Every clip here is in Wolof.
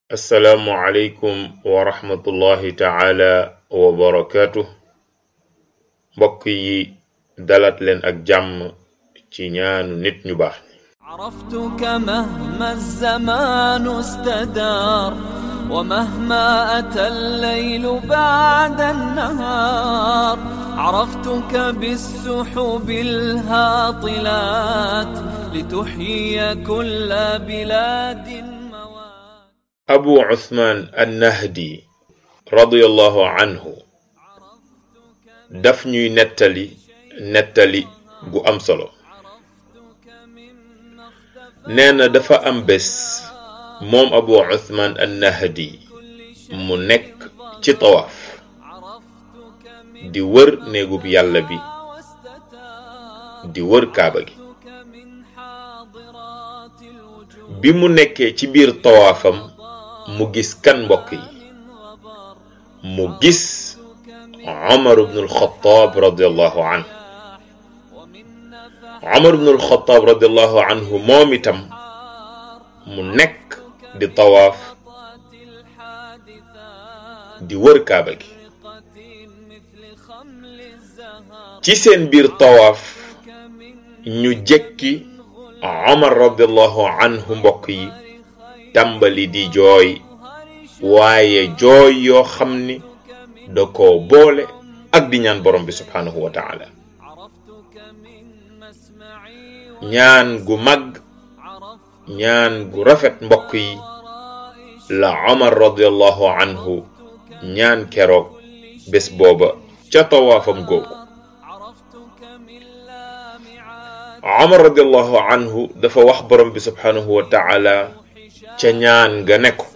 assalaamu aleykum wa rahmatullahi taala wa barakaatu mbokk yi dalat leen ak jàmm ci ñaanu nit ñu baax ñi عرفتك مهما الزمان استدار ومهما أتى الليل بعد النهار عرفتك بالسحب الهاطلات لتحيي كل بلاد موات abu usmaan annahdi radiyallahu anhu daf ñuy nettali nettali gu am solo nee na dafa am bés moom abu usmaan annahdi mu nekk ci tawaaf di wër néegub yàlla bi di wër kaaba gi bi mu nekkee ci biir tawaafam mu gis kan mbokk yi mu gis Omar ibn al-Khattab radiyallahu anhu Omar ibn al-Khattab radiyallahu anhu moom itam mu nekk di tawaaf di wër kaaba gi ci seen biir tawaaf ñu jekki Omar radiyallahu anhu mbokk yi tàmbali di jooy waaye jooy yoo xam ni da koo boole ak di ñaan borom bi subhaanahu wa taala ñaan gu mag ñaan gu rafet mbokk yi la Omar radiyallahu anhu ñaan keroog bés booba ca tawaafam googu Omar radiyallahu anhu dafa wax borom bi subhaanahu wa taala ca ñaan ga ne ko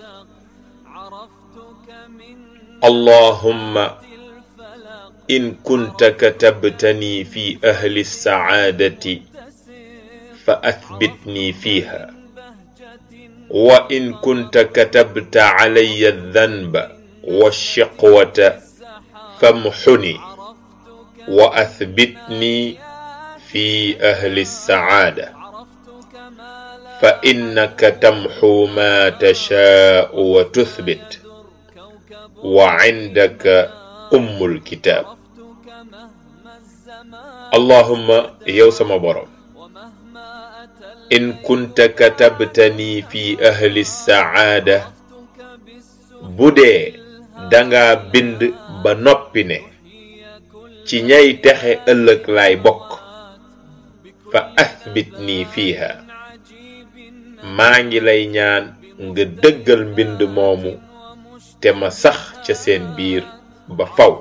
allahumma in kunta katabtani fi ahli sacaadati fa athbitni fiiha wa in kunta katabta calaya aldanba walchiqwata famxuni wa athbitni fi ahli sacaada fa innaka tamxu ma tashaau wa tuthbit wa indaka ummul kitaab allahumma yow sama borom in kunta katabtani fi ahli sacaada bu dee danga bind ba noppi ne ci ñay texe ëllëg laay bokk fa athbitni fiiha maa ngi lay ñaan nga dëggal mbind moomu te ma sax ca seen biir ba faw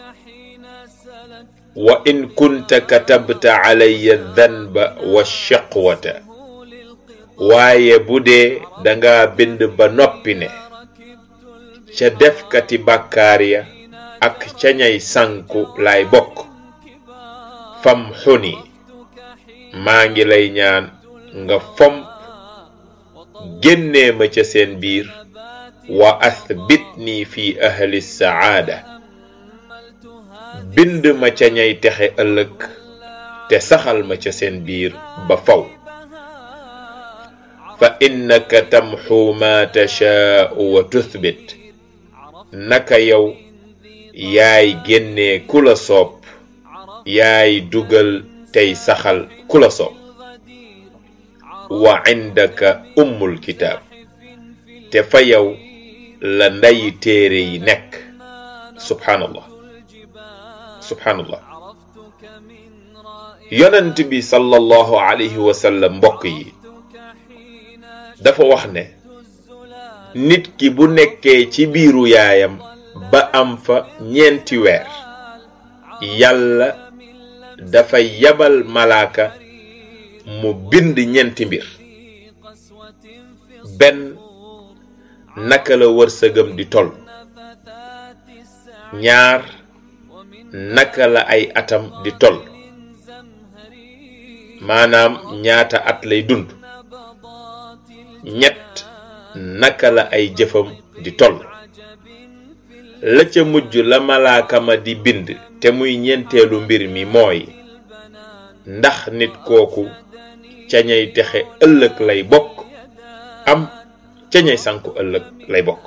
wa in kunta katabta calaya danba wa shaqwata waaye bu dee danga bind ba noppi ne ca defkati bàkkaar ya ak ca ñay sànku laay bokk fam xuni maa ngi lay ñaan nga fomp génnee ma ca seen biir wa athbitni fi ahli sacaada bind ma ca ñay texe ëllëg te saxal ma ca seen biir ba faw fa innaka tamxu ma tashaau wa tuthbit naka yow yaay génnee ku la soob yaay dugal tey saxal ku la soob wa indaka ummul kitaab te fa yow la nday téere yi nekk subhaanallah subhaanallah yonent bi sallallahu alayhi wa sallam mbokk yi dafa wax ne nit ki bu nekkee ci biiru yaayam ba am fa ñeenti weer yàlla dafa yabal malaaka mu bind ñeenti mbir benn naka la wërsëgam di toll ñaar naka la ay atam di toll maanaam ñaata at lay dund ñett naka la ay jëfam di toll la ca mujj la malaaka ma di bind te muy ñeenteelu mbir mi mooy ndax nit kooku ca ñay texe ëllëg lay bokk am ca ñay sànku ëllëg lay bokk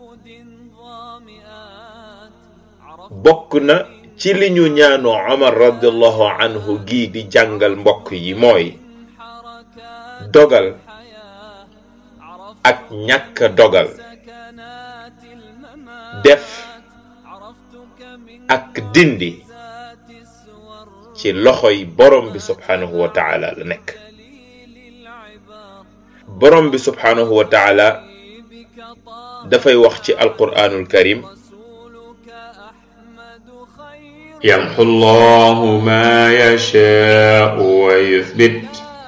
bokk na ci li ñu ñaanu omar radiallahu anhu gii di jàngal mbokk yi mooy dogal ak ñàkk dogal def ak dindi ci loxoy borom bi subhanahu wa taala la nekk borom bi subhanahu wa taala dafay wax ci alquranul karim يمحو الله ما يشاء ويثبت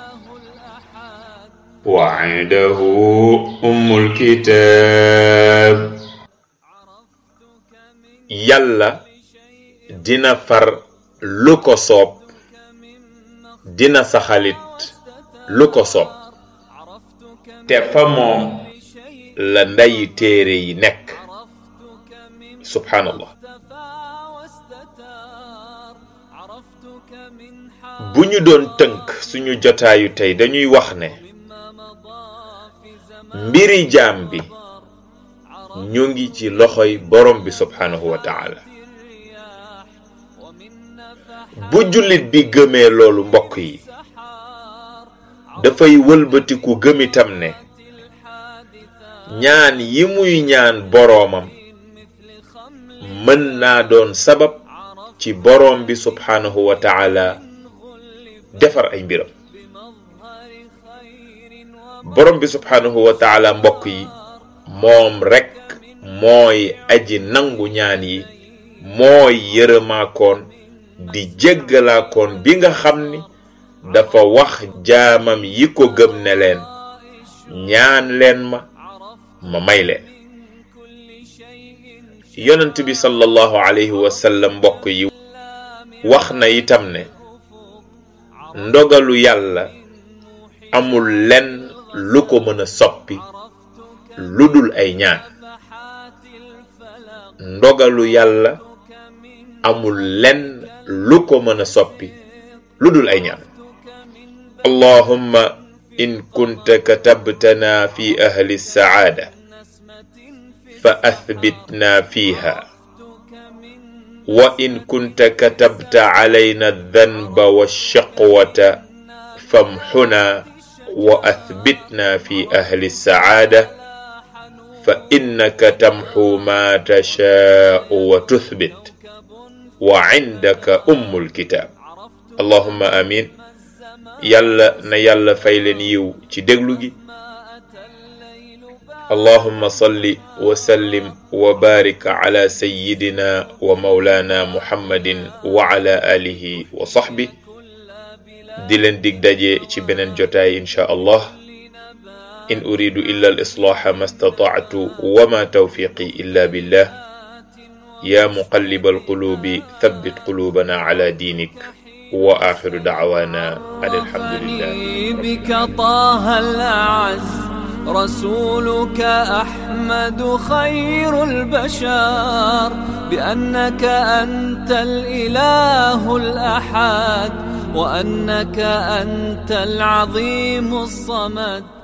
وعنده أم الكتاب يلا dina far lu ko soob dina saxalit lu ko soob te fa moom la nday téere yi nekk subhanallah bu ñu doon tënk suñu jotaayu tey dañuy wax ne mbiri jaam bi ñu ngi ci loxoy borom bi subhanahu wa taala bu jullit bi gëmee loolu mbokk yi dafay wëlbatiku gëmitam ne ñaan yi muy ñaan boroomam mën naa doon sabab ci boroom bi subhanahu wa taala defar ay mbiram borom bi subhanahu wa taala mbokk yi moom rekk mooy aji nangu ñaan yi mooy yërëmaakoon di jéggalaakoon bi nga xam ni dafa wax jaamam yi ko gëm ne leen ñaan leen ma ma may leen yonent bi sallallahu alayhi wa sallam mbokk yi wax na itam ne ndogalu yàlla amul lenn lu ko mën a soppi lu dul ay ñaan ndogalu yàlla amul lenn lu ko mën a soppi lu dul ay ñaan allahumma in kunta katabtana fi ahli saada fa athbitna fiha وإن كنت كتبت علينا الذنب والشقوة فامحنا وأثبتنا في أهل السعادة فإنك تمحو ما تشاء وتثبت وعندك أم الكتاب اللهم آمين يلا نيلا فايلن يو تدقلقي اللهم صل وسلم وبارك على سيدنا ومولانا محمد وعلى آله وصحبه دلن ديك داجي ci benen jotaay insha Allah in uridu illa al-islah ma istata'tu wa ma tawfiqi illa billah ya muqallib al-qulubi thabbit qulubana ala dinik wa akhiru da'wana alhamdulillah بك طه الأعز رسولك أحمد خير البشر بأنك أنت الإله الأحد وأنك أنت العظيم الصمد